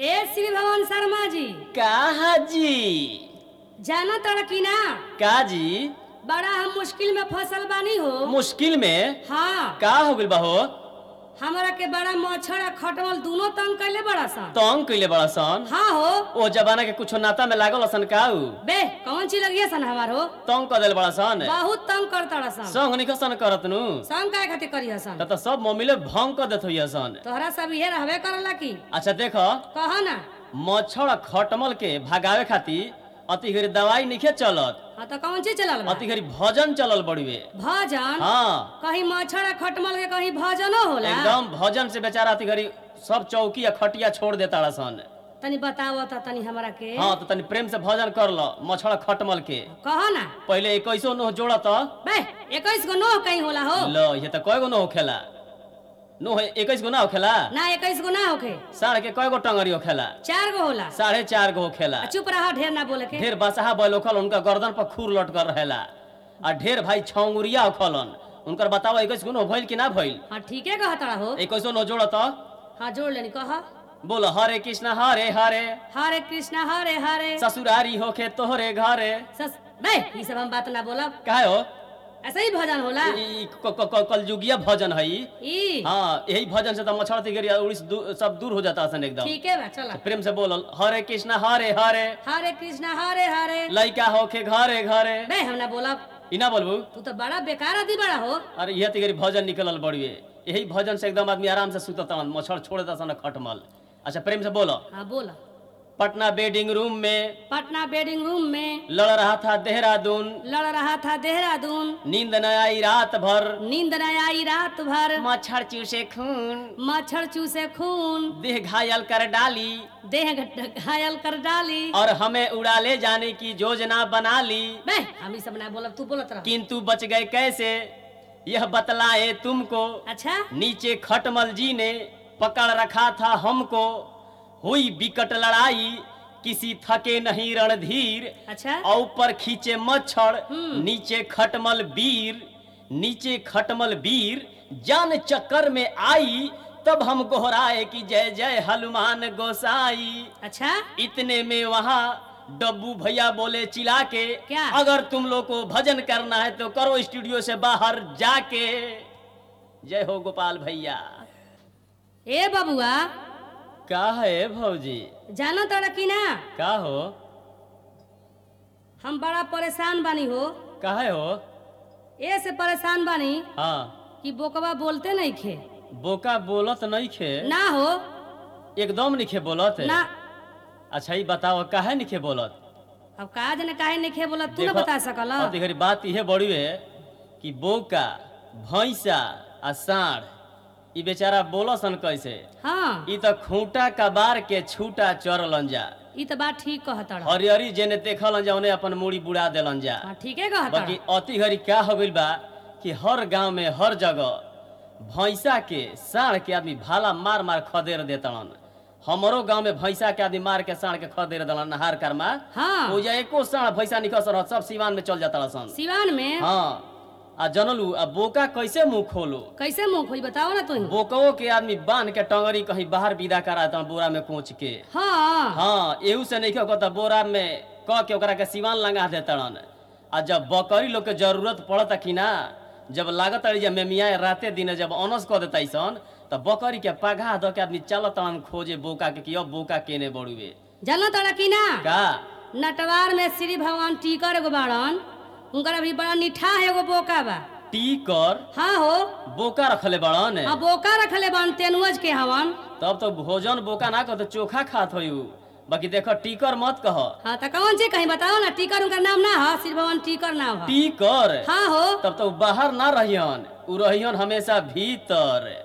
ए श्री भवन शर्मा जी कहा जी जाना तड़ की ना का जी बड़ा हम मुश्किल में फसल बानी हो मुश्किल में हाँ का हो गइल बा हो हमरा के बड़ा मच्छर आ खटमल दोनों तंग कैले बड़ा सन तंग कइले बड़ा सन हाँ हो ओ जमाना के कुछो नाता में लागल सन काऊ बे कौन चीज लगिए सन हमार हो तंग कर देल बड़ा सन बहुत तंग करता सन संग निक सन करत नु संग काय खातिर करिए सन त त सब मम्मीले भंग कर देत होइया सन तोहरा सब इहे रहबे करला की अच्छा देखो कह ना मच्छर आ खटमल के भगावे खातिर अति घड़ी दवाई निखे चलत हाँ तो कौन चीज चलल बा अति घड़ी भजन चलल बड़ुए भजन हाँ कहीं मच्छर आ खटमल के कहीं भजनो होला एकदम भजन से बेचारा अति घड़ी सब चौकी या खटिया छोड़ देता सन तनी बताओ त तनी हमरा के हाँ तो तनी प्रेम से भजन कर लो मच्छर खटमल के कह ना पहले इक्कीसो नोह जोड़त बे इक्कीस गो नो कहीं होला हो लो ये तो कय गो नोह खेला नोह इक्कीस गो ना होखेला ना इक्कीस गो ना होखे साढ़े के कय गो टंगरी होखेला चार गो होला साढ़े चार गो होखेला आ चुप रहा ढेर ना बोले के ढेर बसहा बैल होखल उनका गर्दन पर खूर लट कर रहेला आ ढेर भाई छौंगुरिया होखलन उनकर बताओ इक्कीस गो नोह भइल कि ना भइल हाँ ठीके कह तड़ा हो इक्कीसो नोह जोड़त हाँ जोड़ लेनी कह बोल हरे कृष्ण हरे हरे हरे कृष्ण हरे हरे ससुरारी होखे तोहरे घरे सस बे ये सब हम बात ना बोलब काहे हो ऐसा ही भजन होला ई क- क- क- कलयुगिया भजन है ई। ई हाँ यही भजन से तो मच्छर तिगरी उड़ीस दू- सब दूर हो जाता सन एकदम ठीके बा चला प्रेम से बोलल हरे कृष्ण हरे हरे हरे कृष्ण हरे हरे लइका होखे घरे घरे बे हम ना बोलब ई ना बोलबू तू तो बड़ा बेकार आदमी बड़ा हो अरे यह तिगरी भजन निकलल बड़ुए यही भजन से एकदम आदमी आराम से सुतता मच्छर छोड़ देता सन खटमल अच्छा प्रेम से बोलो हाँ बोल पटना बेडिंग रूम में पटना बेडिंग रूम में लड़ रहा था देहरादून लड़ रहा था देहरादून नींद न आई रात भर नींद न आई रात भर मच्छर चूसे खून मच्छर चूसे खून देह घायल कर डाली देह घ- घायल कर डाली और हमें उड़ा ले जाने की योजना बना ली बे हम ई सब ना बोलब तू बोलत रह किंतु बच गए कैसे यह बतलाए तुमको अच्छा नीचे खटमल जी ने पकड़ रखा था हमको हुई विकट लड़ाई किसी थके नहीं रणधीर अच्छा और ऊपर खींचे मच्छर हम्म। नीचे खटमल वीर नीचे खटमल वीर जान चक्कर में आई तब हम गोहराए कि जय जय हनुमान गोसाई अच्छा इतने में वहाँ डब्बू भैया बोले चिल्ला के क्या? अगर तुम लोग को भजन करना है तो करो स्टूडियो से बाहर जाके जय हो गोपाल भैया ए बबुआ का है भौजी जानो तोरा की ना का हो हम बड़ा परेशान बानी हो का है हो ए से परेशान बानी हाँ कि बोकवा बोलते नहीं खे बोका बोलत नहीं खे ना हो एकदम नहीं खे बोलत ना अच्छा ये बताओ काहे नहीं खे बोलत अब का जने काहे नहीं खे बोला तू ना देखो, बता सकल अति घड़ी बात इहे बड़ी है कि बोका भैंसा आ साढ़ ई बेचारा बोलसन कैसे हाँ ई त खूंटा कबार के छूटा चरलन जा ई तो बात ठीक कहत रह हरियरी जेने देखलन जा उन्हें अपन मूड़ी बुड़ा देलन जा हाँ ठीके कहत बाकी रह अति घड़ी क्या हो गइल बा कि हर गांव में हर जगह भैंसा के साढ़ के आदमी भाला मार मार खदेर देतलन हमरो गांव में भैंसा के आदमी मार के साढ़ के खदेर देलन नहार करमा हाँ हो जा एको साढ़ भैंसा निकल रह सब सिवान में चल जाता सन सिवान में हाँ आ जनलू आ बोका कैसे मुंह खोलो कैसे मुंह खोई बताओ ना तू बोकवो के आदमी बांध के टंगरी कहीं बाहर विदा करा था बोरा में कोच के हाँ हाँ एहू से नहीं कहता बोरा में क के ओकरा के सिवान लगा देतड़न आ जब बकरी लोग के जरूरत पड़ता कि ना जब लागत रही जब मेमिया राते दिन जब अनस क देता सन तब बकरी के पगा द के आदमी चलत खोजे बोका के कि अब बोका केने बड़ुए जानो तोरा की ना का नटवार में श्री भगवान टीकर एगो बाड़न उनकर अभी बड़ा निठा है एगो बोका बा टीकर हाँ हो बोका रखले बड़न हाँ बोका रखले बान तेनुअज के हवन तब तो भोजन बोका ना कह तो चोखा खात हो बाकी देखो टीकर मत कह हाँ तो कौन चीज कहीं बताओ ना टीकर उनका नाम ना है श्री भगवान टीकर नाम है टीकर हाँ हो तब तो उ बाहर ना रहियन उ रहियन हमेशा भीतर